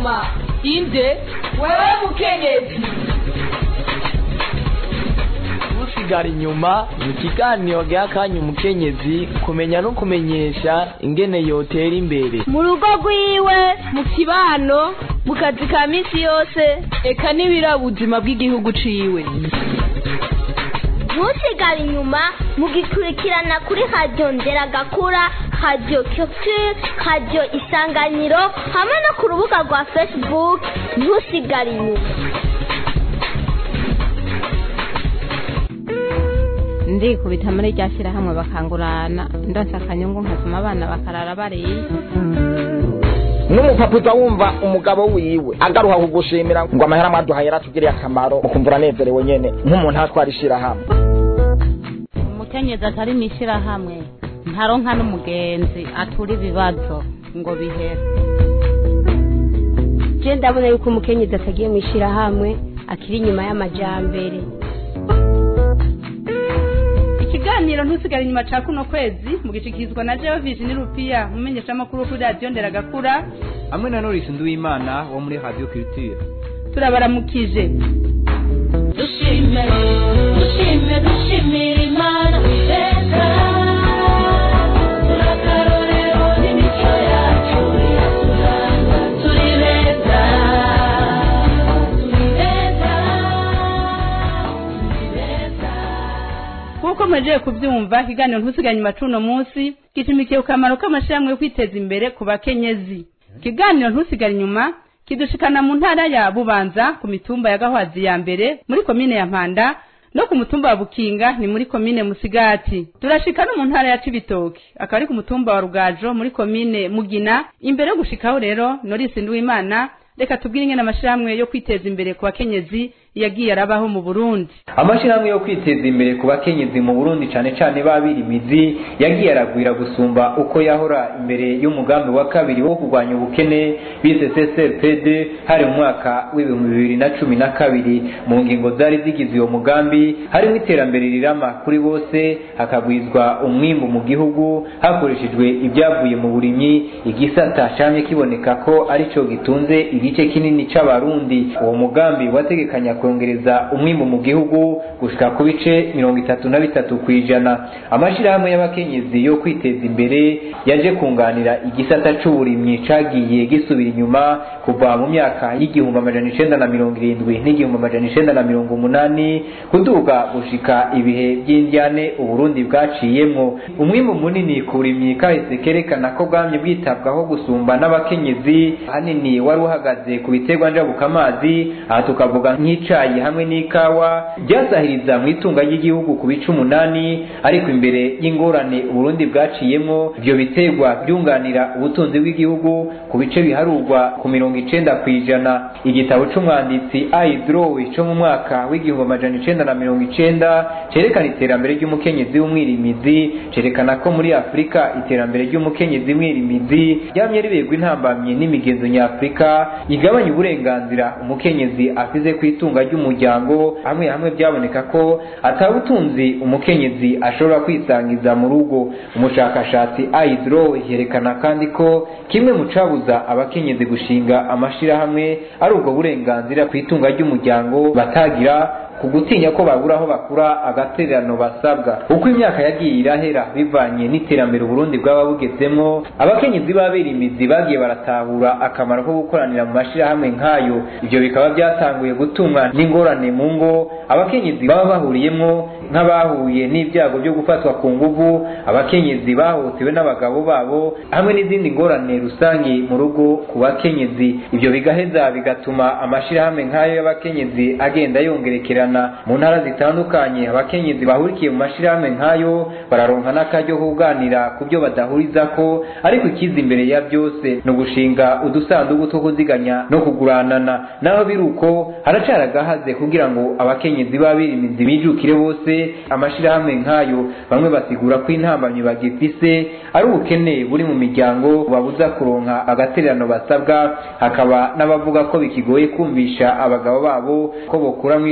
inyuma inde wewe mukenyezi usigara inyuma ni ikiganiro giha akanya umukenyezi kumenya no kumenyesha ingene yotera imbere mu rugo rwiwe mu kibano mu kazi ka minsi yose eka n'ibirabuzima bw'igihugu ciwe ntusigare inyuma mugikurikirana kuri radiyo nderagakura radiyo culture radiyo isanganiro hamwe no ku rubuga rwa facebook ntusigare inyuma ndikubita muri rya shyirahamwe bakangurana ndonsa akanyungu nkasoma abana bakarara bariye n'umupapa uza wumva umugabo wiwe agaruha kugushimira ngo amahera mwaduhaye yaratugiriye akamaro mukumva uranezerewe nyene nk'umuntu atwara ishirahamwe umukenyezi atari mu ishyirahamwe ntaronka n'umugenzi atura ibibazo ngo bihere je ndabona yuko umukenyezi atagiye mu ishyirahamwe akiri inyuma y'amajambere ikiganiro ntusigare inyuma ca kuno kwezi mugishikizwa na jewe Virginie Rupia umumenyeshamakuru kuri radiyo nderagakura hamwe na Norris Nduwimana wo muri Radio Culture turabaramukije dushime dushime dushimira imana iteka turakarorero n'imico yacu iraturanga turi beza turi beza turi beza nk'uko mwagiye kubyumva ikiganiro ntusigare inyuma c'uno munsi gishimikiye ku kamaro k'amashirahamwe yo kwiteza imbere ku bakenyezi ikiganiro ntusigare inyuma kidushikana mu ntara ya bubanza ku mitumba ya gahwazi ya mbere muri komine ya mpanda no ku mutumba wa bukinga ni muri komine musigati turashika no mu ntara ya cibitoki akaba ari ku mutumba wa rugajo muri komine mugina imbere yo gushikaho rero norisi nduwimana reka tubwire ingene amashirahamwe yo kwiteza imbere ku bakenyezi yagiye arabaho mu burundi amashyirahamwe yo kwiteza imbere ku bakenyezi mu burundi cane cane babira imizi yagiye aragwira gusumba uko yahora imbere y'umugambi wa kabiri wo kurwanya ubukene bise ccpd hari mu mwaka w'ibihumbi bibiri na cumi na kabiri mu ngingo zari zigize uwo mugambi harimo iterambere rirama kuri bose hakagwizwa umwimbu mu gihugu hakoreshejwe ibyavuye mu burimyi igisata camye kiboneka ko arico gitunze igice kinini c'abarundi uwo mugambi wategekanya kongereza umwimbu mu gihugu gushika ku bice mirongo itatu na bitatu ku ijana amashirahamwe y'abakenyezi yo kwiteza imbere yaje kunganira igisata c'uburimyi cagiye gisubira inyuma kuva mu myaka y'igihumbi amajana icenda na mirongo irindwi n'igihumbi amajana icenda na mirongo umunani kuduga gushika ibihe vy'indyane uburundi bwaciyemwo umwimbu munini ku burimyi kahise kerekana ko bwamye bwitabwaho gusumba n'abakenyezi ahanini wari uhagaze ku biterwa njabukamazi aha tukavuga nk'icayi hamwe n'ikawa byasahiriza mu itunga ry'igihugu ku bice umunani ariko imbere y'ingorane uburundi bwaciyemwo ivyo biterwa byunganira ubutunzi bw'igihugu ku bice biharurwa ku mirongo icenda ku ijana igitabo c'umwanditsi aidrowe co mu mwaka w'igihumbi amajana icenda na mirongo icenda cerekana iterambere ry'umukenyezi w'umwirimizi cerekana ko muri afurika iterambere ry'umukenyezi mwirimizi ryamye riberwa intambamyi n'imigenzo nyafurika igabanya uburenganzira umukenyezi afize ku itunga ry'umuryango hamwe hamwe byaboneka ko atabutunzi umukenyezi ashobora kwisangiza mu rugo umushakashatsi aidro yerekana kandi ko kimwe mu cabuza abakenyezi gushinga amashirahamwe ari ubwo burenganzira ku itunga ry'umuryango batagira ku gutinya ko babura aho bakura agatererano basabwa uko imyaka yagiye irahera bivanye n'iterambere uburundi bwaba bugezemo abakenyezi babera imizi bagiye baratahura akamaro ko gukoranira mu mashirahamwe nk'ayo ivyo bikaba byatanguye gutumwa n'ingorane mu ngo abakenyezi baba bahuriyemwo nk'abahuye n'ibyago byo gufatwa ku nguvu abakenyezi bahohotewe n'abagabo babo hamwe n'izindi ngorane rusange mu rugo ku bakenyezi ibyo bigaheza bigatuma amashirahamwe nk'ayo y'abakenyezi agenda yongerekerana mu ntara zitandukanye abakenyezi bahurikiye mu mashirahamwe nk'ayo bararonka n'akaryo ko kuganira ku byo badahurizako ariko ikiza imbere ya byose ni ugushinga udusanduku two kuziganya no kuguranana naho biri uko haracari agahaze kugira ngo abakenyezi babirimizi bijukire bose amashirahamwe nk'ayo bamwe basigura ko intambamyi bagifise ari ubukene buri mu miryango babuza kuronka agatererano basabwa hakaba n'abavuga ko bikigoye kumvisha abagabo babo ko bokura mu itunga ry'umuryango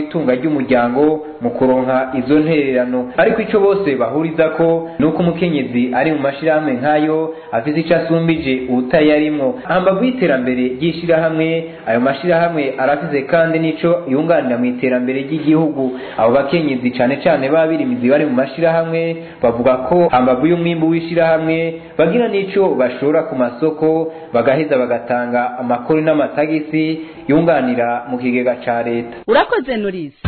ry'umuryango mu kuronka izo ntererano ariko ico bose bahuriza ko ni uko umukenyezi ari mu mashirahamwe nk'ayo afise ico asumbije utayarimwo hambavu y'iterambere ry'ishirahamwe ayo mashirahamwe arafise kandi n'ico yunganira mu iterambere ry'igihugu abo bakenyezi cane cane b'abirimizi bari mu mashirahamwe bavuga ko hambavu y'umwimbu w'ishirahamwe bagira n'ico bashora ku masoko bagaheza bagatanga amakuru n'amatagisi yunganira mu kigega ca leta urakoze norisi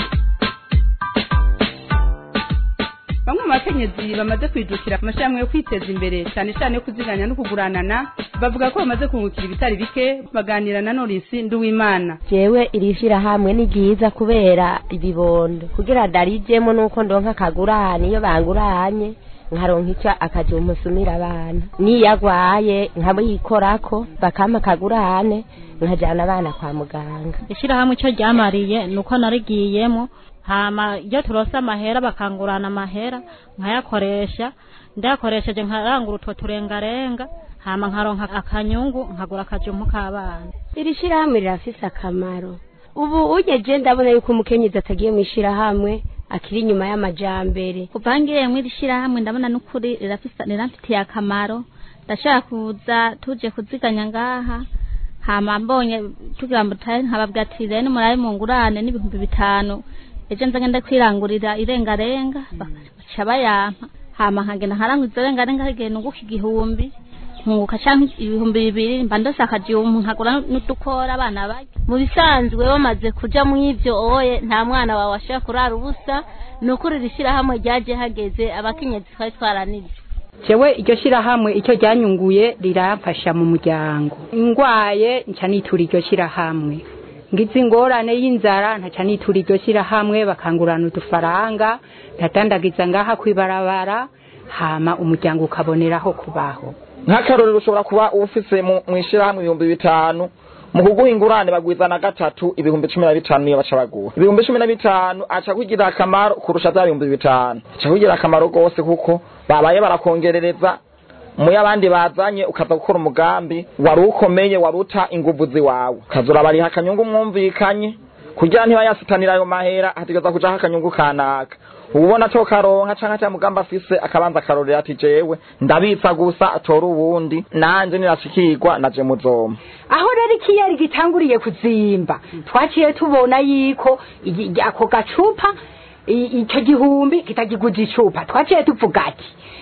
bamwe mu bakenyezi bamaze kwijukira amashirahamwe yo kwiteza imbere cyane cyane yo kuziganya no kuguranana bavuga ko bamaze kungukira ibitari bike baganira na norisi nduwimana jewe iri shirahamwe ni ryiza kubera ibibondo kugira ndarijemo nuko ndonka akagurane iyo banguranye nkaronka ico akajumpa usumira abana niyo agwaye nkabikorako bakampa akagurane nkajana abana kwa muganga ishirahamwe ico ryamariye nuko narigiyemo hama iyo turose amahera bakangurana amahera nkayakoresha ndayakoresheje nkarangura utwo turengarenga hama nkaronka akanyungu nkagura akajumpu k'abana iri shirahamwe rirafise akamaro ubu ugeje ndabona yuko umukenyezi atagiye mu ishirahamwe akiri inyuma y'amajambere kuva ngiriye muri iri shirahamwe ndabona n'ukuri rirafise riramfitiye akamaro ndashaka kuza tuje kuziganya ngaha hama mbonye tugira ngo tutahe nkababwira ati rero murabe mungurane n'ibihumbi bitanu ejo nza ngenda kwirangurira irengarenga baca bayampa hama nkagenda nkarangura izo rengarenga hagenda nunguka igihumbi nkunguka canke ibihumbi bibiri mba ndose akajumpu nkagura n'udukora abana barya mu bisanzwe bamaze kuja mu ivyo oye nta mwana wawe ashobora kurara ubusa ni ukuri iri shirahamwe ryaje hageze abakenyezi twari twaranije jewe iryo shirahamwe icyo ryanyunguye riramfasha mu muryango ingwaye nca nitura iryo shirahamwe ngize ingorane y'inzara ntaca nitura iryo shirahamwe bakangurana udufaranga ndadandagiza ngaha kwibarabara hama umuryango ukaboneraho kubaho nk'akarorero ushobora kuba ufise mu mu ishirahamwe ibihumbi bitanu mu kuguha ingurane bagwiza na gatatu ibihumbi cumi na bitanu niyo baca baguha ibihumbi cumi na bitanu aca kugira akamaro kurusha vya bihumbi bitanu aca kugira akamaro rwose kuko babaye barakongerereza muyo abandi bazanye ukaza gukora umugambi wari ukomeye wari uta inguvu ziwawe ukazura bariha akanyungu mwumvikanye kugira ntibayasitanira ayo mahera hategeza kujaho akanyungu kanaka ubona to karonka canke ata mugambi afise akabanza akarorera ati jewe ndabitsa gusa atora uwundi nanje nirashikirwa naje muzoma aho rero ikiyeri gitanguriye kuzimba twaciye tubona yiko igi- ako gacupa i- ico gihumbi kitagiguza icupa twaciye tuvuga ati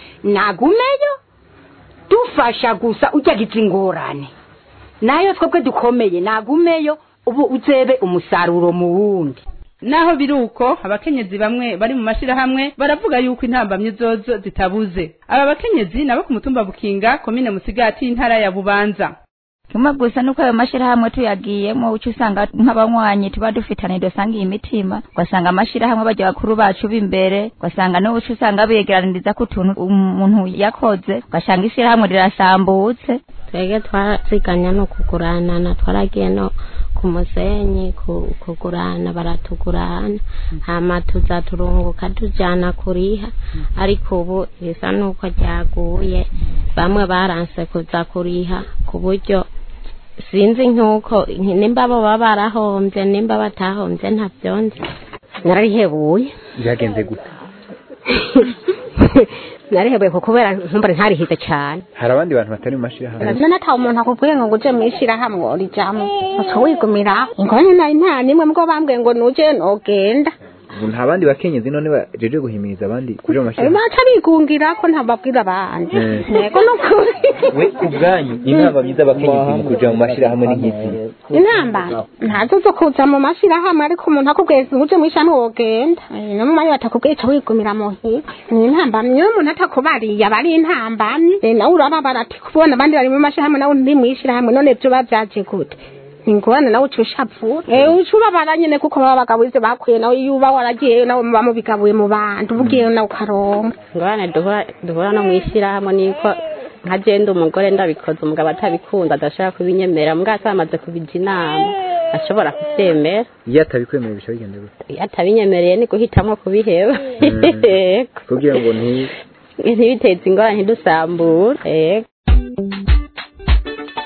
nagumeyo dufasha gusa ujyagiza ingorane nayo twebwe dukomeye nagumeyo ubu uzebe umusaruro mu wundi naho biri uko abakenyezi bamwe bari mu mashirahamwe baravuga yuko intambamyi zozo zitabuze aba bakenyezi nabo ku mutumba bukinga komine musigati y'intara ya bubanza kimwe gusa nuko ayo mashirahamwe tuyagiyemo uca usanga nk'abanywanyi tuba dufitanye dusangiye imitima ugasanga amashirahamwe bajya bakuru bacu b'imbere ugasanga n'ubuca usanga begeraniriza ko utuntu umuntu yakoze ugasanga ishirahamwe rirasambutse twebwe twaraziganya no kuguranana twaragiye no ku musenyi ku- kugurana baratugurana hama tuza turunguka tujana kuriha ariko ubu bisa nuko ryaguye bamwe baranse kuza kuriha ku buryo sinzi nk'uko nimba bo baba barahombye nimba batahombye ntabyo nzi nararihebuye byagenze gute narihebuye kuko kubera nkumbure ntarihize cyane hari abandi bantu batari mu mashirahamwe none ata umuntu akubwiye ngo uje mu ishirahamwe urijamo uca wigumira ingorane nari nta nimwe mbwo bambwiye ngo nuje nogenda ubu nta bandi bakenyezi none bajeje guhimiriza abandi kuja mu mashirahamwe baca bigungira ko ntababwira abandi Eh. ntego nukuri we ku bwanyu inama myiza abakenyezi mu kuja mu mashirahamwe ni nk'izi inamba ntazo zo kuza mu mashirahamwe ariko umuntu akubwiye ngo uje mu ishirahamwe wogenda Eh, no mu mayo batakubwiye ca wigumira muhira ni intambamyi iyo umuntu atakubariye aba ari intambamyi Eh, nawe urababara ati kubona abandi bari mu mashirahamwe nawe ndi mu ishirahamwe none vyoba vyaje gute ingorane nawe uca ushavura eh uca ubabara nyene kuko baba bagabuze bakwiye nawe iyo uba waragiyeyo nawe muba mubigabuye mu bantu ubugiyeyo nawe ukaronka ingorane duhura duhura no mu ishyirahamwe niko nka jenda umugore ndabikoze umugabo atabikunda adashobora kubinyemera mbwa atamaze kubija inama ashobora kubyemera iyo atabikwemerera bisha bigenda gute iyo atabinyemereye ni guhitamo kubiheba Yego. kugira ngo nti ntibiteze ingorane ntidusambure yego ku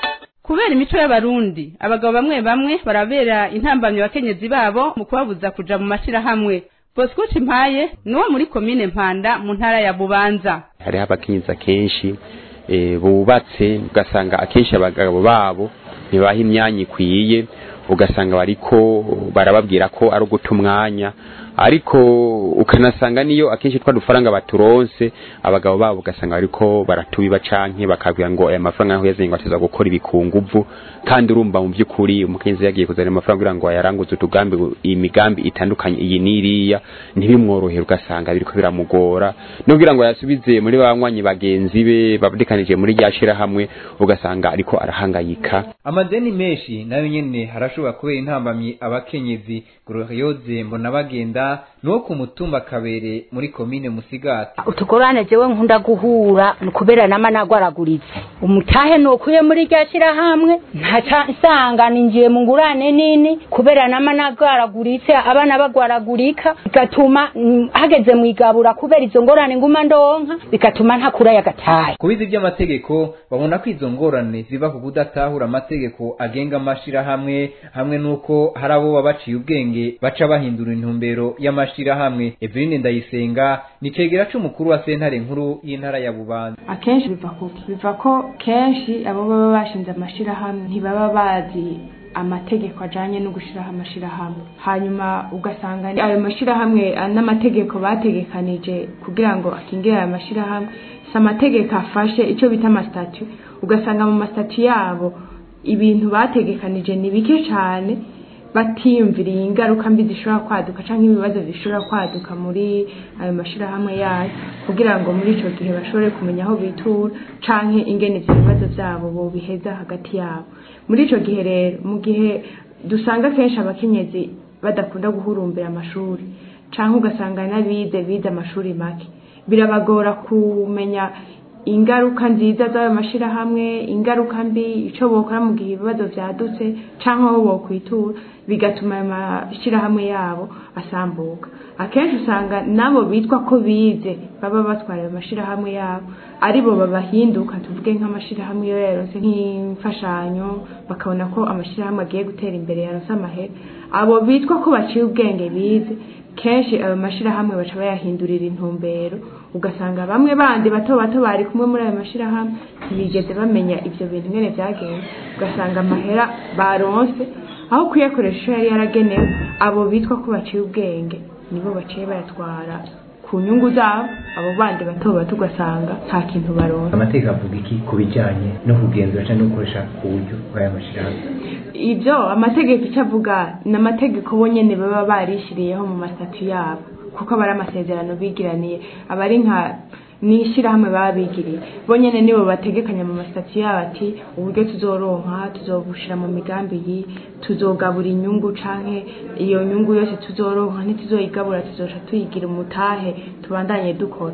kubera imico y'abarundi abagabo bamwe bamwe barabera intambamyi abakenyezi babo mu kubabuza kuja mu mashirahamwe bosco cimpaye niwo muri komine mpanda mu ntara ya bubanza hariho abakenyezi akenshi eh, bubatse ugasanga akenshi abagabo babo ntibaha imyanya ikwiye ugasanga bariko barababwira ko ari uguta umwanya ariko ukanasanga niyo akenshi twa dufaranga baturonse abagabo babo ugasanga bariko baratubiba canke bakabwira ngo aya mafaranga yaho yazanye ngo ateza gukora ibikunguvu kandi urumva mu by'ukuri umukenyezi yagiye kuzana amafaranga kugira ngo ayaranguze utugambi imigambi itandukanye iyi n'iriya ntibimworohere ugasanga biriko biramugora no kugira ngo yasubize muri banywanyi bagenzi be babudikanije muri rya shirahamwe ugasanga ariko arahangayika amadeni menshi nayo nyene harashobora kubera intambamyi abakenyezi glorioze mbona bagenda nuwo ku mutumba kabere muri komine musigati utugorane jewe nkunda guhura kubera nama nagwaraguritse umutahe nukuye muri rya shirahamwe ntaca nsanga ninjiye mu ngurane nini kubera nama nagwaraguritse abana bagwaragurika bigatuma mm, hageze mu igabura kubera izo ngorane nguma ndonka bigatuma ntakura yagataye kubizi by'amategeko babona ko izo ngorane ziva ku kudatahura amategeko agenga amashirahamwe hamwe n'uko hari abo baba baciye ubwenge baca bahindura intumbero y'amashirahamwe Eveline Ndayisenga ni cegera c'umukuru wa sentare nkuru y'intara ya Bubanza akenshi biva kuki biva ko kenshi abo baba bashinze amashirahamwe ntibaba bazi amategeko ajanye no gushiraho amashirahamwe hanyuma ugasanga ayo mashirahamwe ah, n'amategeko bategekanije kugira ngo akingire ayo mashirahamwe si amategeko afashe icyo bita amasitatu ugasanga mu masitatu yabo ibintu bategekanije ni bike cyane batiyumviriye ingaruka mbi zishobora kwaduka cyangwa ibibazo bishobora kwaduka muri ayo mashirahamwe yayo kugira ngo muri icyo gihe bashobore kumenya aho bitura canke ingene ivyo bibazo vyabo bobiheza hagati yabo muri ico gihe rero mu gihe dusanga kenshi abakenyezi badakunda guhurumbira amashuri canke ugasanga n'abize bize amashuri make birabagora kumenya ingaruka nziza z'ayo mashirahamwe ingaruka mbi ico bokora mu gihe ibibazo vyadutse canke aho bokwitura bigatuma ayo mashirahamwe yabo asambuka akenshi usanga nabo bitwa ko bize baba batwara ayo mashirahamwe yabo aribo babahinduka tuvuge nk'amashirahamwe iyo yaronse nk'imfashanyo bakabona ko amashirahamwe agiye gutera imbere yaronse amahera abo bitwa ko baciye ubwenge bize kenshi ayo mashirahamwe baca bayahindurira intumbero ugasanga bamwe bandi bato bato bari kumwe muri ayo mashirahamwe ntibigeze bamenya ivyo bintu ngene vyagenze ugasanga amahera baronse aho kuyakoresha ico yari yaragenewe abo bitwa ko baciye ubwenge nibo baciye bayatwara ku nyungu zabo abo bandi bato bato ugasanga nta kintu baronse amategeko avuga iki ku bijanye no kugenzura cyangwa no gukoresha ku buryo bw'aya mashirahamwe ibyo amategeko icyo avuga ni amategeko bo nyene baba barishiriyeho mu masitatu yabo kuko aba ari amasezerano bigiraniye aba ari nka n'ishyirahamwe baba bigiriye bo nyene nibo bategekanya mu masitatu yabo ati uburyo tuzoronka tuzobushira mu migambi iyi tuzogabura inyungu canke iyo nyungu yose tuzoronka ntituzoyigabura tuzoca tuyigira umutahe tubandanye dukora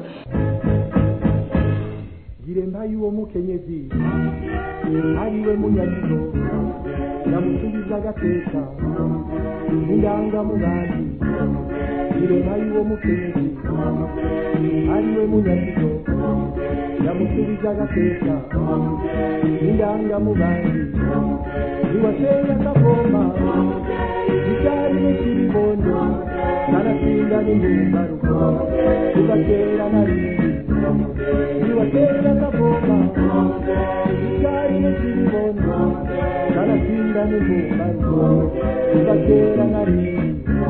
giremba y'uwo mukenyezi ariwe munyagiro yamusubiza agateka indangamugambi giremba y'uwo mukenyezi ariwe munyagiro yamusubiza agateka indangamugambi niwateye akavoma icyari n'ikiribondo kanatsinda n'indumbaruko tugatera na rimwe niwatera akavoma icyari n'ikiribondo kanatsinda n'indumbaruko tugatera na rimwe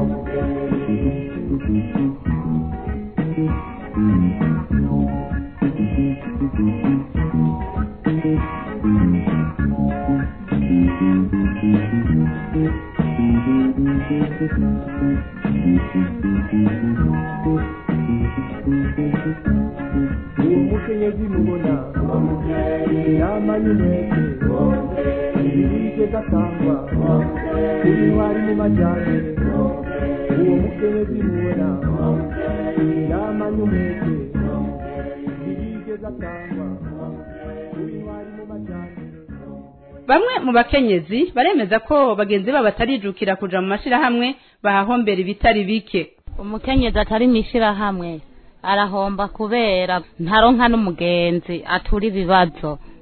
uwo mukenyezi mubona yamanye umwete ibirike gatangwa kuri ntwari mu majyambere uwo mukenyezi mubona yamanye umwete ibirike gatangwa kuri ntwari mu majyambere bamwe mu bakenyezi baremeza ko bagenzi babo batarijukira kuja mu mashirahamwe bahahombera ibitari bike umukenyezi atari mw'ishirahamwe arahomba kubera ntaronka n'umugenzi atura ibibazo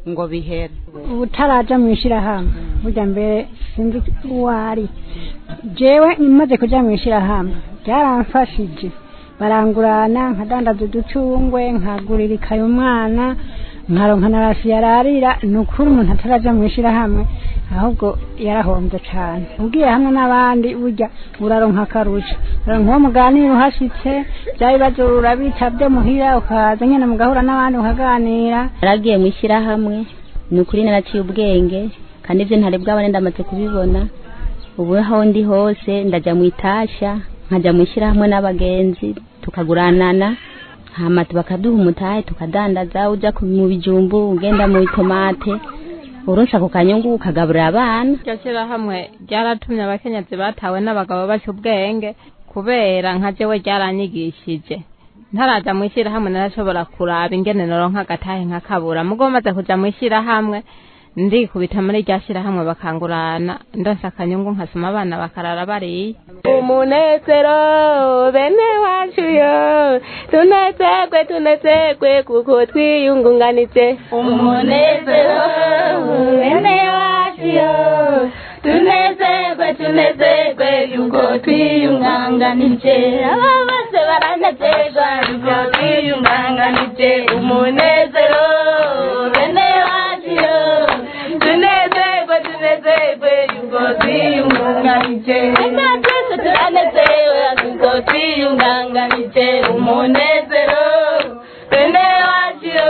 ngo bihere utaraja mu ishyirahamwe burya mbere sinzi uwo ari jewe imaze kuja mu ishyirahamwe byaramfashije barangurana nkadandaza uducungwe nkagurira ikaye umwana nkaronka na rasi yararira ni ukuri umuntu ataraja mu ishyirahamwe ahubwo yarahombye cane ugiye hamwe n'abandi burya uraronka akarusha uraronka uwo muganira uhashitse bya bibazo urabitavye muhira ukaza nyene mugahura n'abandi mukaganira naragiye mu ishyirahamwe ni ukuri naraciye ubwenge kandi ibyo ntari bwabone ndamaze kubibona ubu aho ndi hose ndajya mu itasha nkajya mu ishyirahamwe n'abagenzi tukaguranana hama bakaduha umutahe tukadandaza ujya ku- mu bijumbu ugenda mu itomate uronsa ku kanyungu ukagaburira abana iryo shyirahamwe ryaratumye abakenyezi batawe n'abagabo baca ubwenge kubera nka jewe ryaranyigishije ntaraja mu ishyirahamwe narashobora kuraba ingene noronka agatahe nkakabura mugo maze kuja mu ishyirahamwe ndikubita muri rya shyirahamwe bakangurana ndonsa akanyungu nkasoma abana bakarara bariye umunezero bene wacu yo tunezerwe tunezerwe kuko twiyungunganije umunezero bene wacu yo tunezerwe tunezerwe yuko twiyunganganije aba bose baranezerwa yuko twiyunganganije umunezero bene wacu yo tunezerwe tunezerwe yuko twiyunganganije eka twese turanezerewe yuko twiyunganganije umunezero bene wacu yo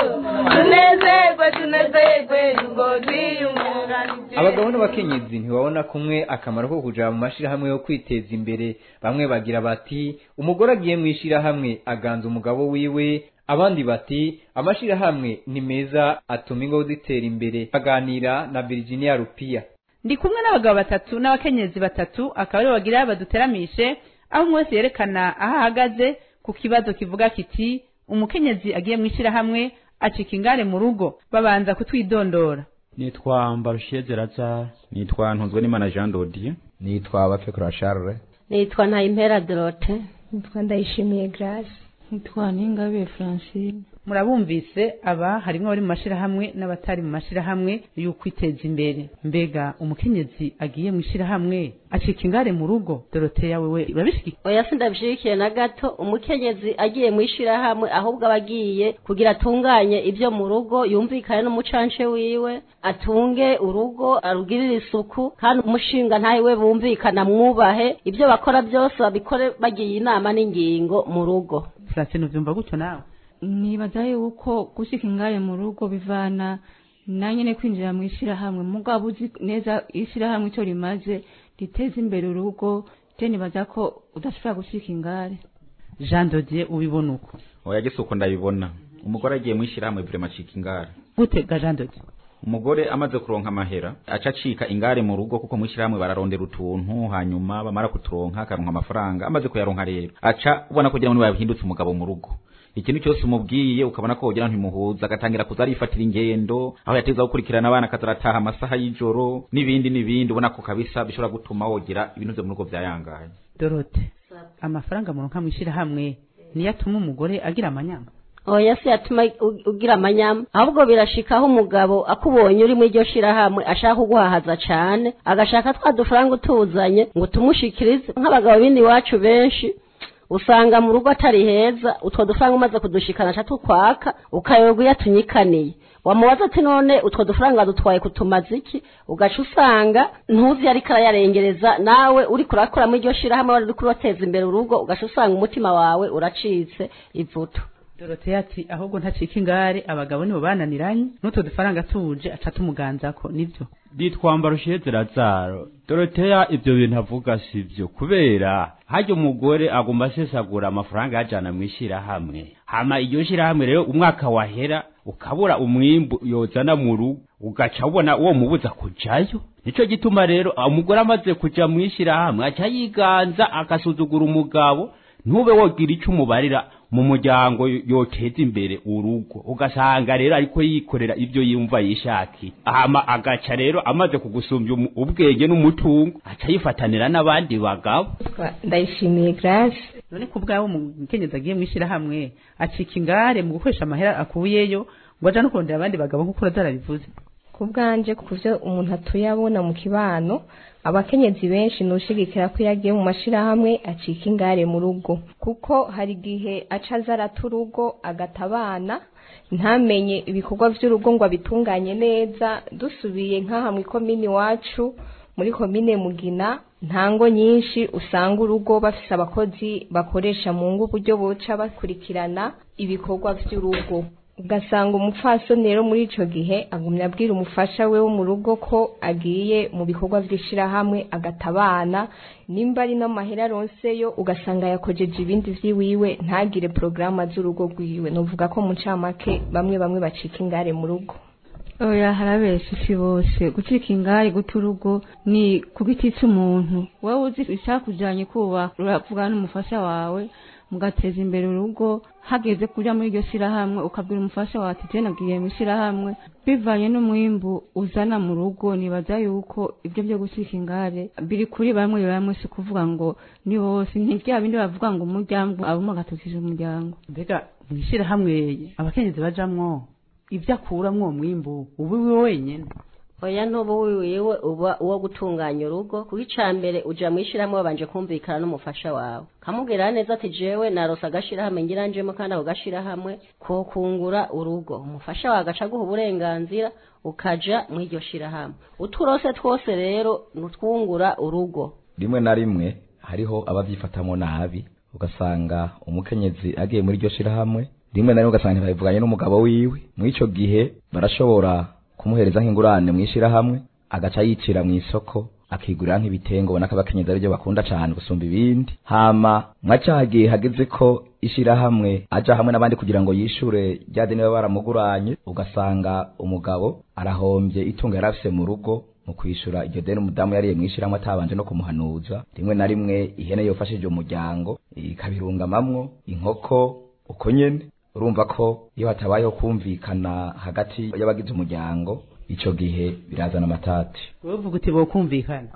tunezerwe tunezerwe yuko twiyunganganije abagabo n'abakenyezi ntibabona kumwe akamaro ko kuja mu mashirahamwe yo kwiteza imbere bamwe bagira bati umugore agiye mu ishirahamwe aganza umugabo wiwe abandi bati amashirahamwe ni meza atuma ingo zitera imbere baganira na Virginia Rupia ndi kumwe n'abagabo batatu n'abakenyezi batatu akaba aribo bagira baduteramishe aho umwe wese yerekana aho ahagaze ku kibazo kivuga kiti umukenyezi agiye mu ishyirahamwe acika ingare mu rugo babanza kutwidondora nitwa mbarusheze razar nitwa ntunzwe n'imana jean dodier nitwa bapfekura charles nitwa ntayimpera dorote nitwa ndayishimiye grace nitwa ningabe francine murabumvise aba harimwo abari mu mashirahamwe n'abatari mu mashirahamwe y'ukwiteza imbere mbega umukenyezi agiye mu ishirahamwe acika ingare mu rugo doroteya wewe urabishyigikiye oya sindabishigikiye na gato umukenyezi agiye mu ishirahamwe ahubwo aba agiye kugira atunganye ibyo mu rugo yumvikane n'umucance wiwe atunge urugo arugirire isuku kandi umushinga ntawe we bumvikana mwubahe ibyo bakora byose babikore bagiye inama n'ingingo mu rugo francine uvyumva gutyo nawe nibaza yuko gushika ingare mu rugo bivana na nyene kwinjira mu ishirahamwe mugabo uzi neza ishirahamwe icyo rimaze riteza imbere urugo je nibaza ko udashobora gushika ingare jean dodier ubibona uko oya gese uko ndabibona umugore agiye mu ishyirahamwe vrema acika ingare gute ga jean dodier umugore amaze kuronka amahera aca acika ingare mu rugo kuko mu ishyirahamwe bararondera utuntu hanyuma bamara kuturonka akaronka amafaranga amaze kuyaronka rero aca ubona kugira ngo bahindutse umugabo mu rugo ikintu cyose umubwiye ukabona ko wogira ntimuhuza agatangira kuza arifatira ingendo aho yateza gukurikirana abana akaza arataha amasaha y'ijoro n'ibindi n'ibindi ubona ko kabisa bishobora gutuma wogira ibintu byo mu rugo byayangaye dorote amafaranga muronka mu ishirahamwe niyo atuma umugore agira amanyama oya si yatuma u- ugira amanyama ahubwo birashikaho umugabo akubonye uri muri iryo shirahamwe ashaka kuguhahaza cane agashaka twa dufaranga utuzanye ngo tumushikirize nk'abagabo bindi iwacu benshi usanga mu rugo atari heza utwo dufaranga umaze kudushikana aca tukwaka ukayoberwa iyo atunyikaniye wamubaza ati none utwo dufaranga dutwaye kutumaza iki ugaca usanga ntuzi ariko arayarengereza nawe uri kurakora muri iryo shirahamwe wari uri kubateza imbere urugo ugaca usanga umutima wawe uracitse ivuto doroteya ati ahubwo ntacika ingare abagabo nibo bananiranye n'utwo dufaranga tuje aca tumuganzako nibyo nditwa mbarusheze razaro doroteya ibyo bintu avuga si byo kubera harya umugore agomba asesagura amafaranga yajana mu ishyirahamwe hama iryo shyirahamwe rero umwaka wahera ukabura umwimbu yozana mu rugo ugaca ubona uwo mubuza kujayo nico gituma rero umugore amaze kuja mu ishyirahamwe aca yiganza agasuzugura umugabo ntube wogira icyo umubarira mu muryango yoteza imbere urugo ugasanga rero ariko yikorera ibyo yumva yishakiye hama agaca rero amaze kugusumbya umu- ubwenge n'umutungo aca yifatanira n'abandi bagabo ndayishimiye grace none ku bwawe umukenyezi agiye mu ishirahamwe acika ingare mu gukoresha amahera akuyeyo ngo aja no kurondera abandi bagabo nk'uko urazarabivuze ku bwanje ku byo umuntu atuye abona mu kibano abakenyezi benshi nushigikira ko iyo agiye mu mashirahamwe acika ingare mu rugo kuko hari igihe aca aza arata urugo agata abana ntamenye ibikorwa by'urugo ngo abitunganye neza dusubiye nk'aha mu ikomini iwacu muri komine mugina ntango nyinshi usanga urugo bafise abakozi bakoresha mu ngo uburyo buca bakurikirana ibikorwa by'urugo ugasanga umupfasoni rero muri ico gihe agumya abwira umufasha we wo mu rugo ko agiye mu bikorwa vy'ishirahamwe agata abana nimba ari n'amahera aronseyo ugasanga yakojeje ibindi vy'iwiwe ntagire porogaramu z'urugo rwiwe novuga ko mu ncamake bamwe bamwe bacika ingare mu rugo oya harabesha isi bose gucika ingari guta urugo ni ku giti cy'umuntu wowe uzi icyakujyanye kubaka uravugana n'umufasha wawe mugateza imbere urugo hageze kujya muri iryo shyirahamwe ukabwira umufasha wawe ati jena agiye mu ishyirahamwe bivanye n'umwimbu uzana mu rugo nibaza yuko ibyo byo gucika ingare biri kuri bamwe bamwe si kuvuga ngo ni bose ni bya bindi bavuga ngo umuryango abamo agatukije umuryango mbega mu ishyirahamwe abakenyezi bajamwo ibyo akuramwo uwo mwimbu uba iwe wenyine oya ntuba wiwiwe uba uwo gutunganya urugo kuko icya mbere uja mu ishyirahamwe wabanje kumvikana n'umufasha wawe kamubwira neza ati jewe narose agashirahamwe ngira njemo kandi ako gashirahamwe ko kungura urugo umufasha wawe agaca aguha uburenganzira ukaja mu iryo shirahamwe uturose twose rero nutwungura urugo rimwe na rimwe hariho abavyifatamo nabi ugasanga umukenyezi agiye muri iryo shirahamwe rimwe na rimwe ugasanga ntibabivuganye n'umugabo wiwe muri ico gihe barashobora kumuhereza nk'ingurane mu ishirahamwe agaca yicira mu isoko akigurira nk'ibitengo ubona ko abakenyezi aribyo bakunda cyane gusumba ibindi hama mwacagiye hageze ko ishirahamwe aja hamwe n'abandi kugira ngo yishure rya deni baba baramuguranye ugasanga umugabo arahombye itungo yari afise mu rugo mu kwishura iryo deni umudamu yariye mu ishirahamwe atabanje no kumuhanuza rimwe na rimwe ihene yofashije umuryango ikabirungamamwo inkoko uko nyene urumva ko iyo hatabayeho kumvikana hagati y'abagize umuryango ico gihe birazana amatati wowe uvuga uti bokumvikana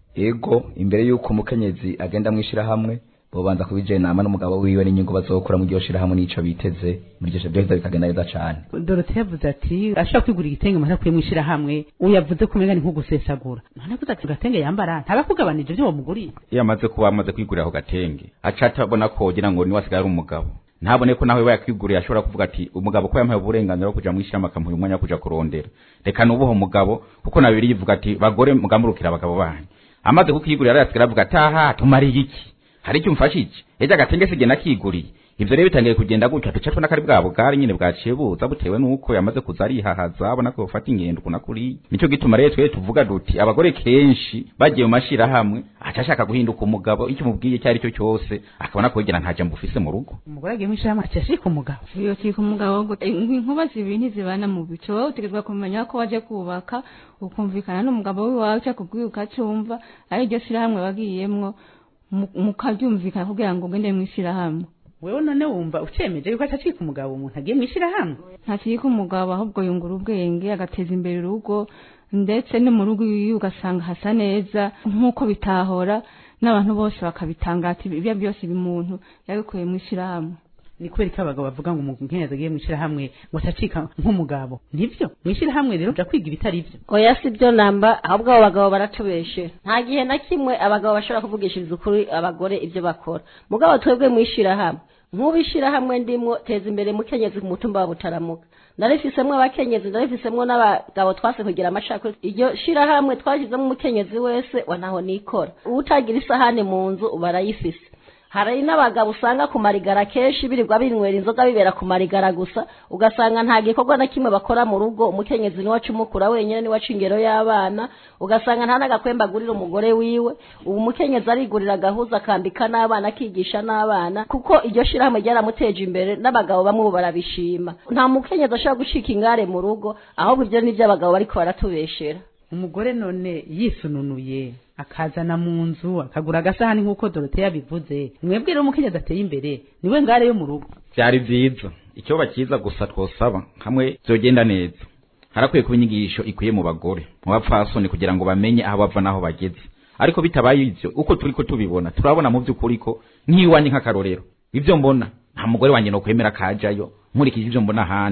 ego imbere y'uko umukenyezi agenda mu ishirahamwe bobanza kubijenama n'umugabo wiwe n'inyungu bazokura mu iryo shirahamwe n'ico biteze muri iryo shirahamwe bikagenda neza cane dorote yavuze ati ashobora kwigura igitenge umuntu akuye mu ishirahamwe uyavuze ko umenga ni nko gusesagura none kuza ati gatenge yambara ntabakugabanije ibyo wamuguriye iyo amaze kuba amaze kwigurira ako gatenge aca atabona ko wogira ngo niwe asigaye ari umugabo ntabone ko nawe bayakwiguriye ashobora kuvuga ati umugabo ko yampaye uburenganzira bwo kuja mu ishyirahamwe akamuha umwanya wo kuja kurondera reka nubuho umugabo kuko na bibiri yivuga ati bagore mugamurukira abagabo banyu amaze kukigurira arasigara avuga ati aha tumariye iki hari icyo umfashije ejo agatenge sige nakiguriye ivyo rero bitangiye kugenda gutyo duca tubona ko ari bwa bugari nyine bwaciye buza butewe n'uko yamaze kuza arihahaza abona ko bufata ingendo kuna kuriya nico gituma rero twebwe tuvuga duti abagore kenshi bagiye mu mashirahamwe aca ashaka guhinduka umugabo icyo umubwiye icyo ari cyo cyose akabona ko yigira nta jambo ufise mu rugo umugore agiye mu ishirahamwe aca ashika umugabo iyo kika umugabo gute inkuba zibiri ntizibana mu bico wowe utegerezwa kumenya ko waje kubaka ukumvikana n'umugabo wiwawe cyangwa kubwiye ukacumva ari iryo shirahamwe wagiyemwo mukabyumvikana kugira ngo ugende mu ishirahamwe wewe none wumva ucemeje yuko atacika umugabo umuntu agiye mu ishirahamwe ntakika umugabo ahubwo yungura ubwenge agateza imbere urugo ndetse no mu rugo iwe ugasanga hasa neza nk'uko bitahora n'abantu bose bakabitanga ati ibyo byose bimuntu yabikuye mu ishirahamwe ni kubera ko abagabo bavuga ngo umukenyezi agiye mu ishirahamwe ngo atacika nk'umugabo nibyo mu ishirahamwe rero uja kwiga ibitari byo oya si byo namba ahubwo abo bagabo baratubeshe nta gihe na kimwe abagabo bashobora kuvugishiriza ukuri abagore ibyo bakora mugabo twebwe mu ishirahamwe nk'ubu ishirahamwe ndimwo teza imbere mukenyezi ku mutumba wa butaramuka narifisemwo abakenyezi narifisemwo n'abagabo twase kugira amashako iryo shirahamwe twashyizemo umukenyezi wese wa ntaho nikora utagira isahane mu nzu uba arayifise hari n'abagabo usanga ku marigara kenshi birirwa binywera inzoga bibera ku marigara gusa ugasanga nta gikorwa na kimwe bakora mu rugo umukenyezi niwe acumukura wenyine niwe aca ingero y'abana ugasanga nta n'agakwemba agurira umugore wiwe ubu umukenyezi arigurira agahuza akambika n'abana akigisha n'abana kuko iryo shirahamwe ryaramuteje imbere n'abagabo bamwe ubu barabishima nta mukenyezi ashobora gucika ingare mu rugo ahubwo ibyo ni byo abagabo bariko baratubeshera umugore none yisununuye akazana mu nzu akagura agasahani nk'uko dorote yabivuze mwebwe rero umukenyezi ateye imbere niwe ngare yo mu rugo byari byiza icyo cyiza gusa twosaba hamwe byogenda neza harakwiye kuba inyigisho ikwiye mu bagore mu bapfasoni kugira ngo bamenye aho bava n'aho bageze ariko bitabaye ibyo uko turi ko tubibona turabona mu by'ukuri ko nk'iwanjye nk'akarorero ibyo mbona nta mugore wanjye no kwemera kajayo nkurikije ibyo mbona ahandi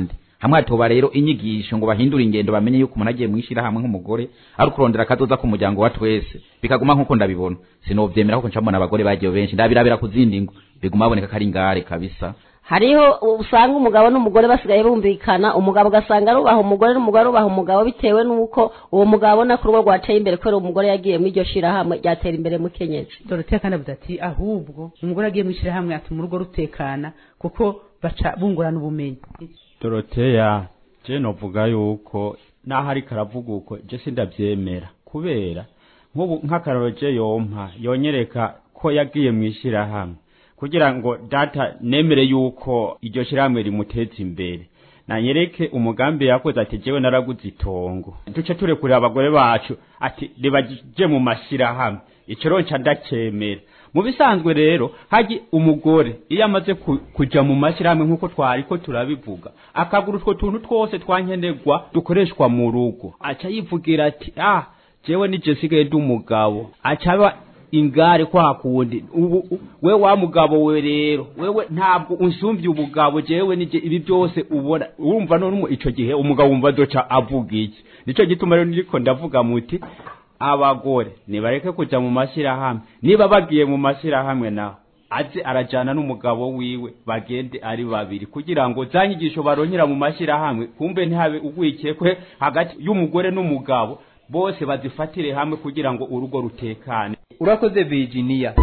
hamwe hatoba rero inyigisho ngo bahindure ingendo bamenye yuko umuntu agiye mwishirahamwe nk'umugore ari kurondera akazoza ku muryango wa twese bikaguma nk'uko ndabibona sinovyemera kuko ncamubona abagore bagiye benshi ndabirabira ku zindi ngo biguma baboneka ko ari ingare kabisa hariho usanga umugabo n'umugore basigaye bumvikana umugabo ugasanga arubaha umugore n'umugore arubaha umugabo bitewe n'uko uwo mugabo abona ko urugo rwateye imbere kubera umugore yagiye muri iryo shirahamwe ryatera imbere mu kenyezi dorotea kandi avuze ati ahubwo umugore agiye mu ishyirahamwe atuma urugo rutekana kuko baca bungurana ubumenyi doroteya je novuga yuko naho ariko aravuga uko je sindavyemera kubera nk'ubu nk'akaroro je yompa yonyereka ko yagiye mu ishyirahamwe kugira ngo data nemere yuko iryo shyirahamwe rimuteza imbere nanyereke umugambi yakoze ati jewe naraguze itongo duce turekurira abagore bacu ati ribaje mu mashyirahamwe ico ronca ndacemera mu bisanzwe rero haji umugore iyo amaze ku- kuja mu mashyirahamwe nk'uko twari ko turabivuga akagura utwo tuntu twose twankenerwa dukoreshwa mu rugo aca yivugira ati ah jewe nije sigaye ndi umugabo aca aba ingare kwa kundi ubu u- we wa mugabo we rero wewe ntabwo unsumvye ubugabo jewe nije ibi byose ubona urumva none ico gihe umugabo wumva azoca avuga iki nico gituma rero niriko ndavuga muti abagore nibareke kuja mu mashyirahamwe niba bagiye mu mashyirahamwe naho aze arajana n'umugabo wiwe bagende ari babiri kugira ngo za nyigisho baronkera mu mashyirahamwe kumbe ntihabe ugwikekwe hagati y'umugore n'umugabo bose bazifatire hamwe kugira ngo urugo rutekane urakoze virginia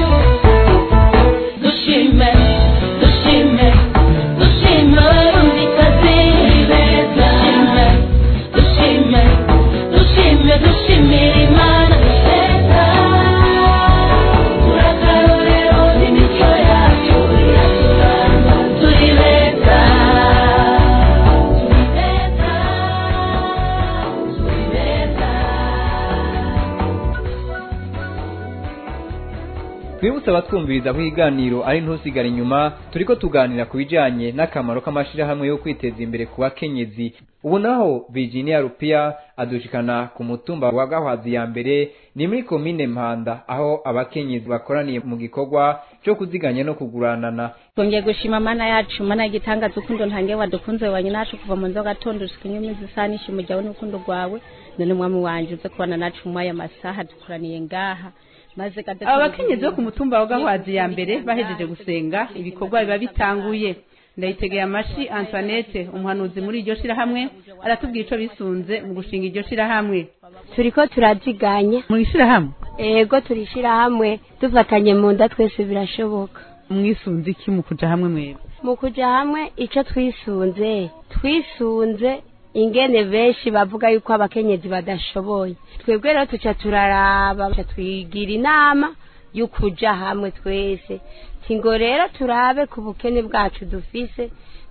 dushime dushime dushime abarundikazi beza dushime dushime dushimira imana beza turakarorero n'imico yacu iraturanga turi beza turi beza turi beza twibutse abatwumviriza ko ikiganiro ari ntusigare inyuma turiko tuganira ku bijanye n'akamaro k'amashirahamwe yo kwiteza imbere ku bakenyezi ubu naho virginia rupia adushikana ku mutumba wa gahwazi ya mbere ni muri komine mpanda aho abakenyezi bakoraniye mu gikorwa cyo kuziganya no kuguranana twongeye gushima mana yacu mana y'igitangaza urukundo ntange wadukunze wanye nacu kuva mu nzoga gatondo ushika inyuma zisanisha umuryango n'urukundo rwawe none mwami wanje uze kubana nacu mwaya masaha dukoraniye ngaha maze kade aba bakenyezi bo ku mutumba wa gahwazi ya mbere bahejeje gusenga ibikorwa biba bitanguye ndayitegeye amashi antoinette umuhanuzi muri iryo shirahamwe aratubwira ico bisunze mu gushinga iryo shirahamwe turiko turaziganya mu ishirahamwe ego turishira hamwe dufatanye mu nda twese birashoboka mwisunze iki mu kuja hamwe mwebwe mu kuja hamwe ico twisunze twisunze ingene benshi bavuga yuko abakenyezi badashoboye twebwe rero tuca turaraba tuca twigira inama y'ukuja hamwe twese tingo rero turabe ku bukene bwacu dufise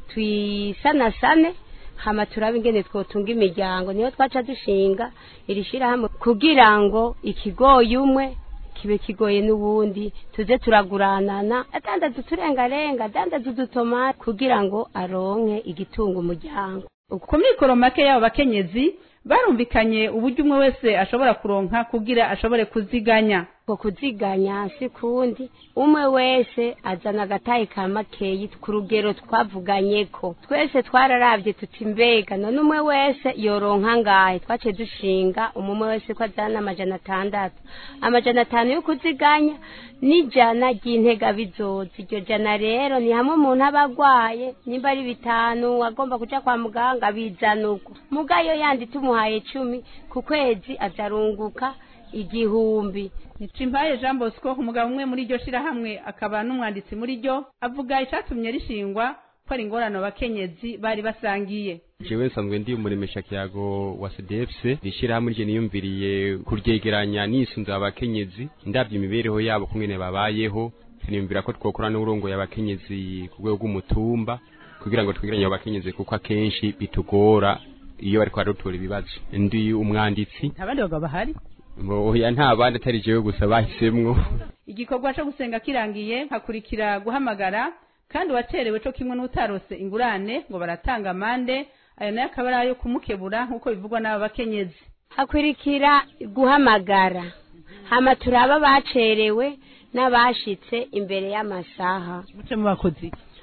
twisanasane hama turabe ingene twotunga imiryango niyo twaca dushinga iri shirahamwe kugira ngo ikigoye umwe kibe kigoye n'ubundi tuze turaguranana adandaza uturengarenga adandaza udutomati kugira ngo aronke igitunga umuryango ku mikoro make y'abo bakenyezi barumvikanye uburyo umwe wese ashobora kuronka kugira ashobore kuziganya ko kuziganya si kundi umwe wese azana agatayi ka makeyi ku rugero twavuganyeko twese twararavye tuti mbega none umwe wese yoronka ngahe twace dushinga umwe wese ko azana amajana atandatu amajana atanu yo kuziganya n'ijana ry'intega bizoza iryo jana rero ni hamwe umuntu aba agwaye nimba ari bitanu agomba kuja kwa muganga bizana uko mugayo yandi tumuhaye cumi ku kwezi azarunguka igihumbi Nicimpaye Jean Bosco umugabo umwe muri iryo shirahamwe akaba n'umwanditsi muri ryo avuga icatumye rishingwa ko ari ingorane abakenyezi bari basangiye jewe nsanzwe ndi umuremesha kiyago wa CDFC rishirahamwe rye niyumviriye kuryegeranya nisunze abakenyezi ndavye imibereho yabo kungene babayeho niyumvira ko twokora n'urongo y'abakenyezi ku rwego rw'umutumba kugira ngo twegeranye abakenyezi kuko akenshi bitugora iyo bariko baratora ibibazo ndi umwanditsi abandi bagabo bahari oya nta bandi atari jewe gusa bahisemwo igikorwa co gusenga kirangiye hakurikira guhamagara kandi uwacerewe co kimwe n'utarose ingurane ngo baratanga amande ayo nayo akaba ari ayo kumukebura nk'uko bivugwa n'aba bakenyezi hakurikira guhamagara hama turaba bacerewe n'abashitse imbere y'amasaha muce mubakozi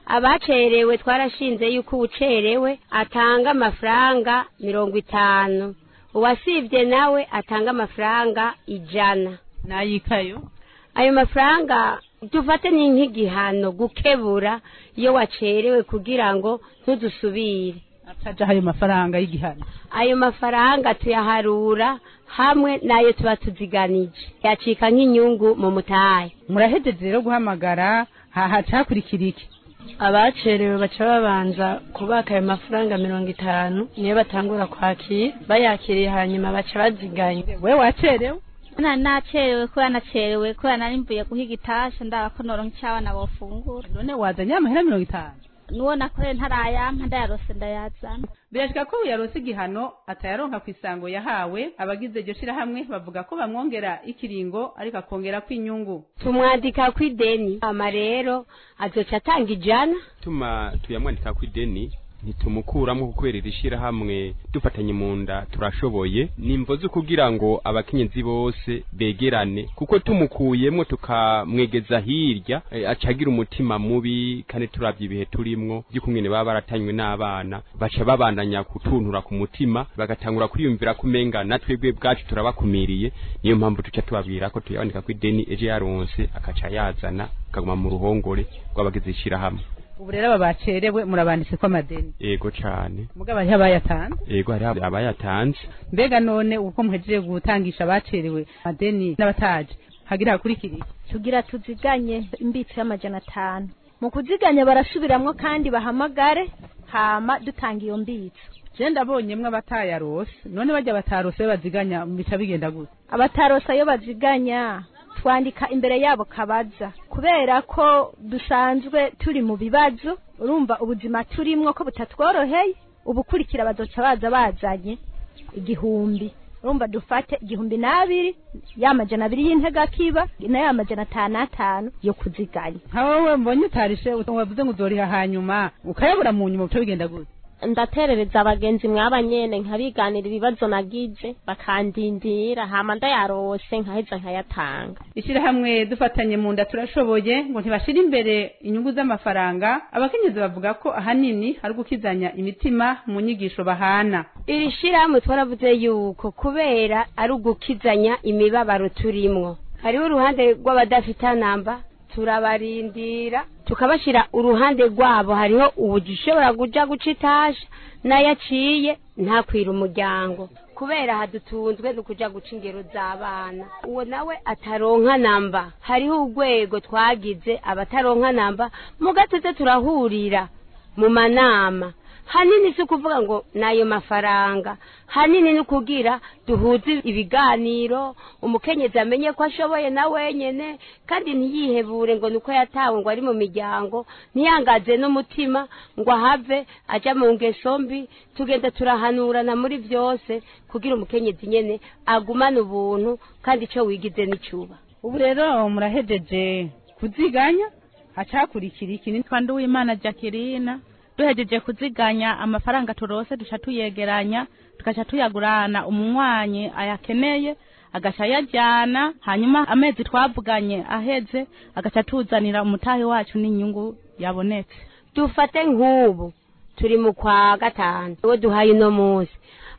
abacerewe twarashinze yuko uwucerewe atanga amafaranga mirongo itanu uwasibye nawe atanga amafaranga ijana nayikayo ayo mafaranga dufate ni nk'igihano gukebura iyo wacerewe kugira ngo ntudusubire ataja ayo mafaranga y'igihano ayo mafaranga tuyaharura hamwe n'ayo tuba tuziganije yacika nk'inyungu mu mutahe murahejeje rero guhamagara hahacakurikira iki abacerewe baca babanza kubaka ayo mafaranga mirongo itanu niyo batangura kwakira bayakiriye hanyuma baca baziganya we wacerewe nari nacerewe kubera nacerewe kubera nari mvuye guhiga itasha ndaba ko noronka icyo abana bofungura none wazanye amahera mirongo itanu nuwo nakoreye ntarayampa ndayarose ndayazana birashika ko uyaronse igihano atayaronka ku isango yahawe abagize iryo shirahamwe bavuga ko bamwongera ikiringo ariko akongera ko inyungu tumwandika ku ideni ama rero azoca atanga ijana tuma tuyamwandika ku ideni ntitumukuramo kubera iri shirahamwe dufatanye mu nda turashoboye nimvo zo kugira ngo abakenyezi bose begerane kuko tumukuyemwo tukamwegeza hirya e, acagira umutima mubi kandi turavye ibihe turimwo by'ukungene baba baratanywe n'abana baca babandanya kutuntura ku mutima bagatangura kwiyumvira kumenga natwebwe bwacu turabakumiriye niyo mpamvu tuca tubabwira ko tuyabandika ku ideni ejo yaronse akaca yazana akaguma mu ruhongore rw'abagize ishirahamwe ubu rero aba bacerewe murabanditse ko amadeni yego cane mugabo hariho abayatanze yego hariho abayatanze mbega none uko muhejeje gutangisha abacerewe amadeni n'abataje hagira hakurikira iki tugira tuziganye imbitsi y'amajana atanu mu kuziganya barasubiramwo kandi bahamagare hama dutanga iyo mbitsi je ndabonyemwo abatayarose none bajya batarose baziganya bica bigenda gute abatarosa iyo baziganya twandika imbere yabo kabaza kubera ko dusanzwe turi mu bibazo urumva ubuzima turimwo ko butatworoheye ubukurikira bazoca baza bazanye igihumbi urumva dufate igihumbi n'abiri ya majana abiri y'intega kiba na ya majana atanu atanu yo kuziganya nka wowe mbonye utarishe wavuze ngo uzoriha hanyuma ukayabura mu nyuma buca bigenda gute ndaterereza abagenzi mwabanyene nkabiganira ibibazo nagize bakandindira hama ndayarose nkaheza nkayatanga ishyirahamwe dufatanye mu nda turashoboye ngo ntibashire imbere inyungu z'amafaranga abakenyezi bavuga ko ahanini ari ugukizanya imitima mu nyigisho bahana iri shirahamwe twaravuze yuko kubera ari ugukizanya imibabaro turimwo hariho uruhande rw'abadafite namba turabarindira tukabashyira uruhande rwabo hariho ushobora kuja guca itasha n'ayaciye ntakwira umuryango kubera hadutunzwe no kuja guca ingero z'abana uwo nawe ataronka namba hariho urwego twagize abataronka namba mu gatete turahurira mu manama hanini si ukuvuga ngo nayo mafaranga hanini ni ukugira duhuze ibiganiro umukenyezi amenye ko ashoboye na wenyene kandi ntiyihebure ngo nuko yatawe ngo ari mu miryango ntiyangaze n'umutima ngo ahave aja mu ngeso mbi tugenda turahanurana muri byose kugira umukenyezi nyene agumane ubuntu kandi ico wigize n'icuba ubu rero murahejeje kuziganya hacakurikira iki nitwa nduwimana jacqueline duhejeje kuziganya amafaranga turose duca tuyegeranya tugaca tuyagurana umunywanyi ayakeneye agaca ayajyana hanyuma amezi twavuganye aheze agaca tuzanira umutahe wacu n'inyungu yabonetse dufate nk'ubu turi mu kwa gatanu uwo duhaye uno munsi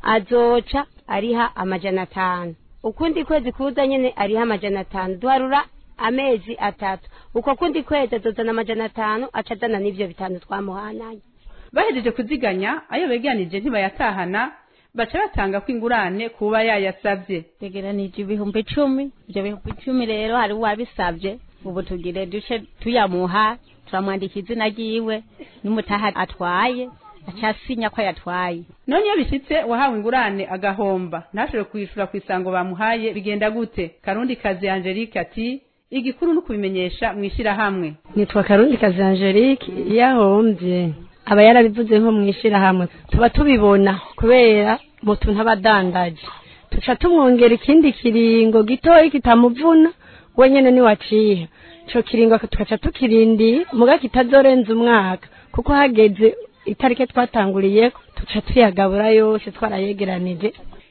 azoca ariha amajana atanu ukundi kwezi kuza nyine ariha amajana atanu duharura amezi atatu uko kundi kwezi azozana amajana atanu aca azana n'ivyo bitanu twamuhananye bahejeje kuziganya ayo beganije ntibayatahana baca batanga ko ingurane kuba yayasabye tegeranije ibihumbi icumi ibyo bihumbi icumi rero hari uwabisabye ubu tugire duce tuyamuha turamwandika izina ryiwe n'umutaha atwaye aca asinya ko yatwaye none iyo bishitse wahawe ingurane agahomba ntashobore kuyishura ku isango bamuhaye bigenda gute karundi kazi angelique ati igikuru ni ukubimenyesha mu ishyirahamwe nitwa karundi kazi angelique iyo ahombye aba yarabivuze nko mu ishyirahamwe tuba tubibona kubera mutu ntabadandaje tuca tumwongera ikindi kiringo gitoya kitamuvuna wenyene niwaciha ico kiringo tugaca tukirindiye muga kitazorenza umwaka kuko hageze itariki twatanguriyeko tuca tuyagabura yose twarayegeranije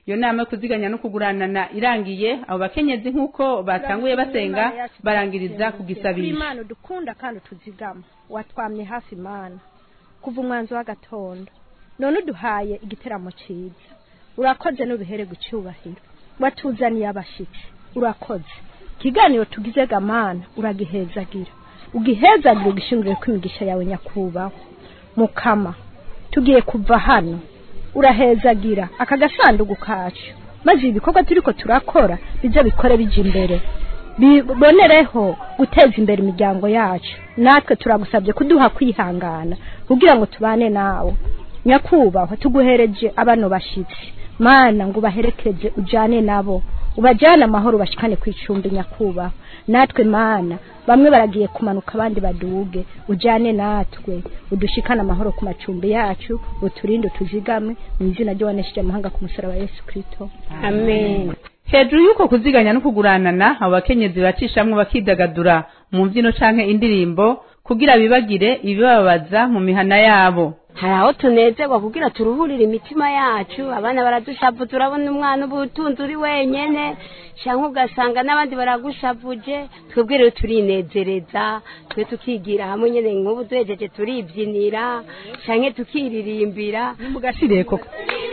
iyo nama yo kuziganya no kuguranana irangiye abo bakenyezi nk'uko batanguye basenga barangiriza ku gisabisho imana udukunda kandi utuzigama watwamye hafi imana kuva umwanzi w'agatondo none uduhaye igiteramo cyiza urakoze n'ubihere gucyubahiro watuzaniye abashyitsi urakoze ikiganiro tugize gamana uragihezagira ugihezagira ugishingure ko imigisha yawe nyakubahwa mukama tugiye kuva hano urahezagira aka gasanduku kacu maze ibikorwa turiko turakora bize bikore bija imbere bibonereho guteza imbere imiryango yacu natwe turagusabye kuduha kwihangana kugira ngo tubane nawe nyakubahwa tuguhereje abano bashitsi mana ngo ubaherekeze ujane nabo ubajyane amahoro bashikane ku icumbi nyakubahwa natwe mana bamwe baragiye kumanuka abandi baduge ujyane natwe udushikane amahoro ku macumbi yacu uturinde tuzigame mu izina ry'uwanesheje amahanga ku musaraba wa yesu kirisito amen hejuru y'uko kuziganya no kuguranana abo bakenyezi bacishamwo bakidagadura mu mbyino canke indirimbo kugira bibagire ibibabaza mu mihana yabo hari aho tunezerwa kugira turuhurire imitima yacu abana baradushavu turabona umwana uba utunze uri wenyene cyangwa ugasanga n'abandi baragushavuje twebwe rero turinezereza twe tukigira hamwe nyine nk'ubu duhejeje turibyinira cyangwa tukiririmbira mugashire koko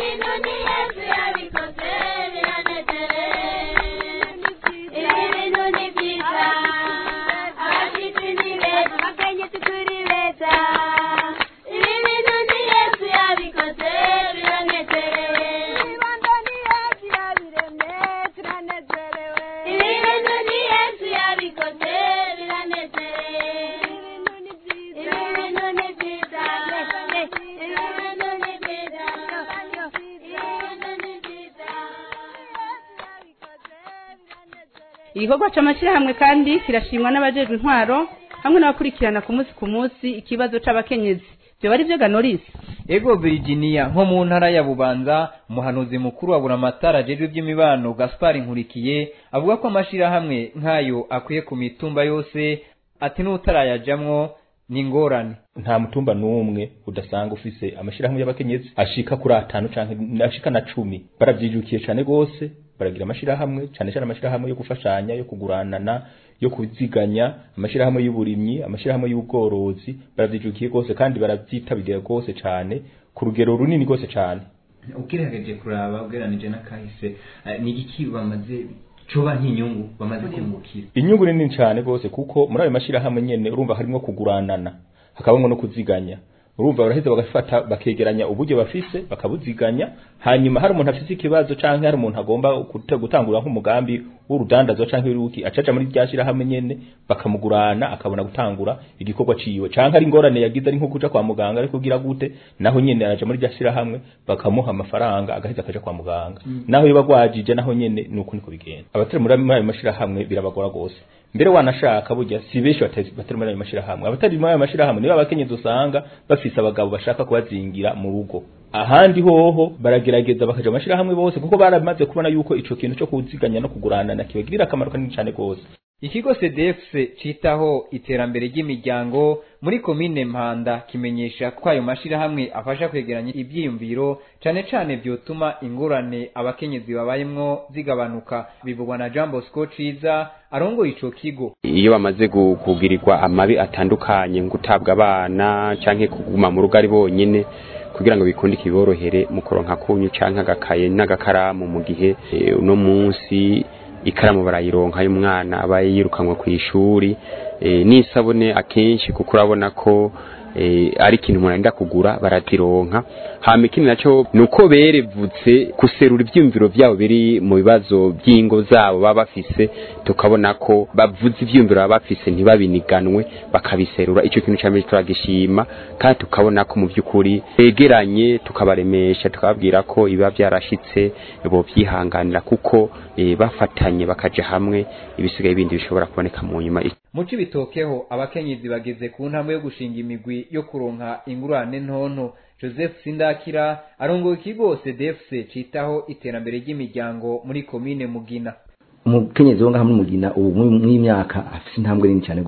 igikorwa c'amashyirahamwe kandi kirashimwa n'abajejwe intwaro hamwe n'abakurikirana ku munsi ku munsi ikibazo c'abakenyezi byo bari byo ganorisi ego Virginia nko mu ntara ya Bubanza umuhanuzi mukuru wa Buramatara ajejwe iby'imibano Gaspar Nkurikiye avuga ko amashirahamwe nk'ayo akwiye ku mitumba yose ati n'utarayajamwo ni ingorane nta mutumba n'umwe udasanga ufise amashirahamwe y'abakenyezi ashika kuri atanu canke ashika na cumi baravyijukiye cane gose baragira amashirahamwe cane cane amashirahamwe yo gufashanya yo kuguranana yo kuziganya amashirahamwe y'uburimyi amashirahamwe y'ubworozi baravyijukiye gose kandi baravyitabiriye gose cane ku rugero runini gose cane ukirageje kuraba ugeranije n'akahise ni iki bamaze coba nk'inyungu bamaze kungukira inyungu ni nini cane gose kuko muri ayo mashirahamwe nyene urumva harimo kuguranana hakabamwo no kuziganya urumva baraheza bagafata bakegeranya uburyo bafise bakabuziganya hanyuma hari umuntu afise ikibazo canke hari umuntu agomba gutangura nk'umugambi w'urudandazo canke w'iruki acaca muri rya shirahamwe nyene bakamugurana akabona gutangura igikorwa ciwe canke ari ingorane yagize ari nko kuja kwa muganga ariko kugira gute naho nyene araja muri rya shirahamwe bakamuha amafaranga agaheza akaja kwa muganga mm. naho yoba gwajije naho nyene nuko niko bigenda abatari muri ayo mashirahamwe birabagora gose mbere wanashaka burya si benshi batari muri ayo mashirahamwe abatari muri ayo mashirahamwe nibo abakenyezi usanga bafise abagabo bashaka kubazingira mu rugo ahandi hoho baragerageza bakaja amashirahamwe bose kuko baramaze kubona yuko ico kintu cyo kuziganya no kuguranana kibagirira akamaro kanini cyane gose ikigo CDF citaho iterambere ry'imiryango muri komine Mpanda kimenyesha ko ayo mashirahamwe afasha kwegeranya ibyiyumviro cane cane vyotuma ingorane abakenyezi babayemwo zigabanuka bivugwa na Jean Bosco Ciza arongoye ico kigo iyo bamaze kugirirwa amabi atandukanye gutabwa abana canke kuguma mu rugo ari bonyene kugira ngo bikunde kiborohere mu kuronka kunyu canke agakaye n'agakaramu mu gihe uno munsi ikaramu barayironka y'umwana aba yirukanwe ku ishuri n'isabune akenshi kuko urabona ko ari ikintu umuntu arenda kugura barazironka hama ikindi nacyo ni uko berevutse guserura ibyiyumviro byabo biri mu bibazo by'ingo zabo baba bafise tukabona ko bavuze ibyiyumviro baba bafise ntibabiniganwe bakabiserura icyo kintu cyambere turagishima kandi tukabona ko mu by'ukuri begeranye tukabaremesha tukababwira ko ibiba byarashitse bo byihanganira kuko bafatanye bakaja hamwe ibisigaye bindi bishobora kuboneka mu nyuma mu cibitokeho abakenyezi bageze ku ntambwe yo gushinga imigwi yo kuronka ingurane ntonto joseph sindakira arongoye ikigo cdfc citaho iterambere ry'imiryango muri komine mugina umukenyezi wo ngaha muri mugina ubu mw'imyaka afise intambwe nini cyane gose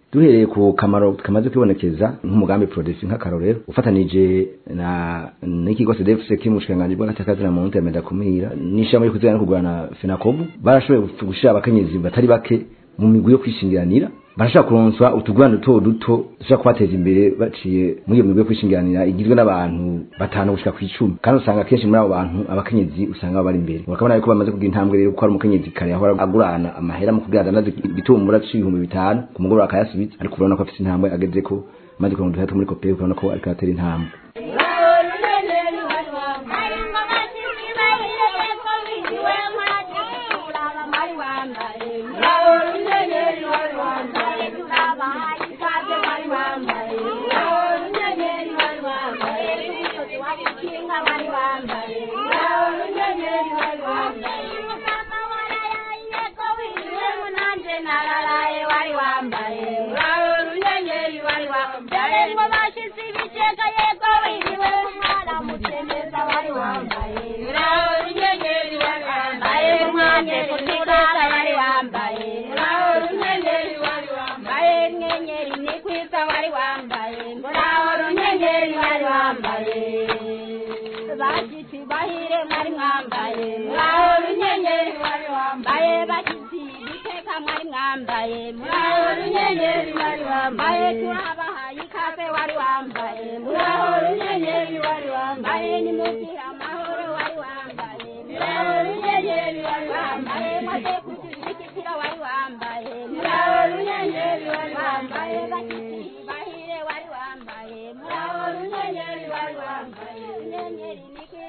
duhereye ku kamaro kamaze kwibonekeza nk'umugambi produce nk'akarorero ufatanije na n'ikigo CDFC kimushikanganje bw'agatakazi na monte meda kumira n'ishamba yo kuzana no kugurana Fenacobu barashoboye gushira abakenyezi batari bake mu migwi yo kwishingiranira barashaka kuronswa utugurane duto duto dushobora kubateza imbere baciye muri iyo migwi yo kwishingiranira igizwe n'abantu batanu gushika ku icumi kandi usanga kenshi muri abo bantu abakenyezi usanga baba bari imbere bakabona yuko bamaze kugira intambwe rero ko hari umukenyezi kare yahora agurana amahera mu kugira adandaze ibitumbura c'ibihumbi bitanu ku mugoroba akayasubiza ariko urabona ko afite intambwe ageze ko maze kuronka uduhera two muri kopeye ukabona ko ariko aratera intambwe bagiti bahire mwari mwambaye muraho runyenyeri wari wambaye bagiti biteka mwari mwambaye muraho runyenyeri wari wambaye turabahaye ikaze wari wambaye muraho runyenyeri wari wambaye nimugire amahoro wari wambaye muraho runyenyeri wari wambaye maze kuzirikira wari wambaye muraho runyenyeri wari wambaye bagiti bahire wari wambaye muraho runyenyeri wari wambaye runyenyeri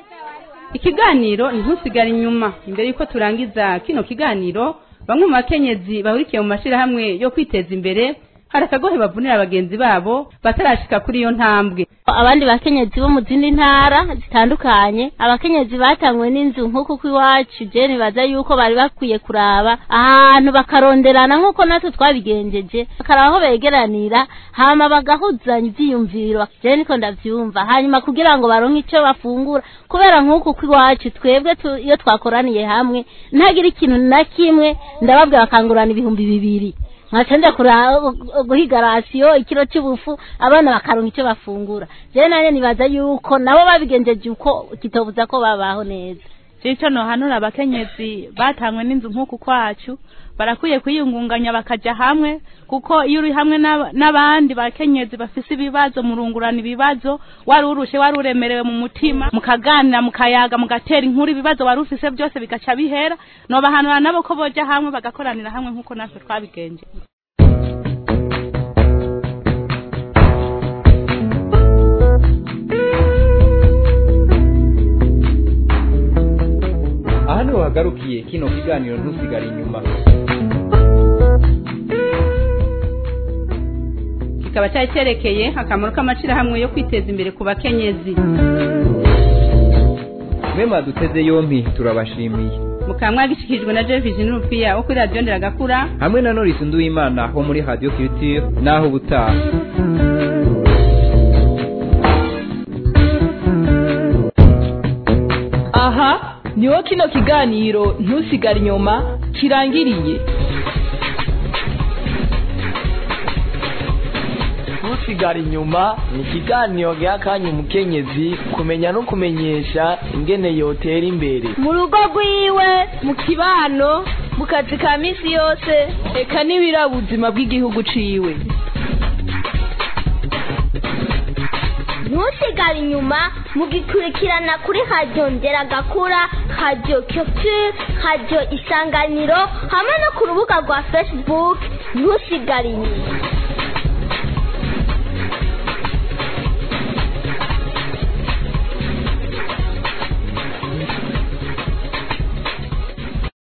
ikiganiro ntusigare inyuma imbere y'uko turangiza kino kiganiro bamwe mu bakenyezi bahurikiye mu mashyirahamwe yo kwiteza imbere hari akagohe bavunira bagenzi babo batarashika kuri iyo ntambwe abandi bakenyezi bo mu zindi ntara zitandukanye abakenyezi batangwe n'inzu nk'uko uko iwacu je nibaza yuko bari bakwiye kuraba ahantu bakaronderana nk'uko natwe twabigenjeje bakaraba aho begeranira hama bagahuzanya ivyiyumviro je niko ndavyumva hanyuma kugira ngo baronke ico bafungura kubera nk'uko uko iwacu twebwe tu- iyo twakoraniye hamwe ntagira ikintu na kimwe ndababwira bakangurana ibihumbi bibiri nkacanja guhiga rasiyo ikiro cy'ubufu abana bakaronka icyo bafungura je nane nibaza yuko nabo babigenjeje uko kitobuza ko babaho neza cico nohanura abakenyezi batangwe n'inzu nk'uku kwacu barakwiye kwiyungunganya bakaja hamwe kuko iyo uri hamwe n'aba- n'abandi bakenyezi bafise ibibazo murungurana ibibazo wari urushe wari uremerewe mu mutima mukaganira mukayaga mugatera inkuru ibibazo wari ufise byose bigaca bihera nobahanura nabo ko boja hamwe bagakoranira hamwe nk'uko natwe twabigenje aha niho hagarukiye kino kiganiro ntusigare inyuma kikaba cyari cyerekeye akamaro k'amashyirahamwe yo kwiteza imbere ku bakenyezi mwe mwaduteze yompi turabashimiye mukaba mwagishyikirijwe na jevisi n'urupfiya wo kuri radiyo nderagakura hamwe na norisi nduwimana wo muri radiyo kirutire naho ubutaha aha niho kino kiganiro ntusigare inyuma kirangiriye ntusigare inyuma ni ikiganiro giha akanya umukenyezi kumenya no kumenyesha ingene yotera imbere mu rugo rwiwe mu kibano mu kazi ka minsi yose eka n'ibirabuzima bw'igihugu ciwe ntusigare inyuma mugikurikirana kuri radiyo nderagakura radiyo culture radiyo isanganiro hamwe no ku rubuga rwa facebook ntusigare inyuma